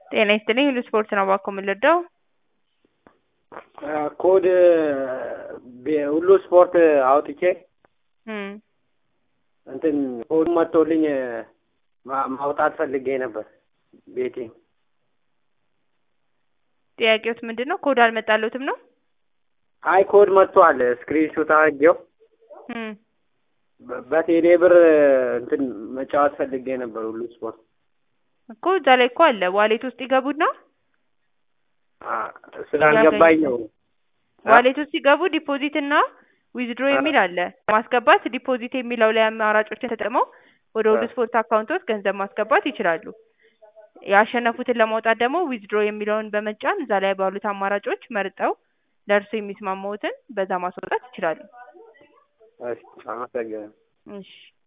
ጤና ይስጥልኝ ሁሉ ስፖርት ነው እባክዎ ምን ልርዳው? ኮድ ሁሉ ስፖርት አውጥቼ እም እንትን ኮድ መጥቶልኝ ማ- ማውጣት ፈልጌ ነበር ቤቴ ጥያቄዎት ምንድን ነው? ኮድ አልመጣልዎትም ነው? አይ ኮድ መጥቷል ስክሪንሾት አድርጌው እም በ- በቴሌ ብር እንትን መጫወት ፈልጌ ነበር ሁሉ ስፖርት እኮ እዛ ላይ እኮ አለ ዋሌት ውስጥ ይገቡና አ- ስላልገባኝ ነው ዋሌት ውስጥ ሲገቡ ዲፖዚት እና ዊዝድሮ የሚል አለ ማስገባት ዲፖዚት የሚለው ላይ አማራጮችን ተጠቅመው ወደ ሁሉ ስፖርት አካውንቶት ገንዘብ ማስገባት ይችላሉ። ያሸነፉትን ለማውጣት ደግሞ ዊዝድሮ የሚለውን በመጫን እዛ ላይ ባሉት አማራጮች መርጠው ለእርሱ የሚስማማዎትን በዛ ማስወጣት ይችላሉ። እሺ አመሰግናለሁ እሺ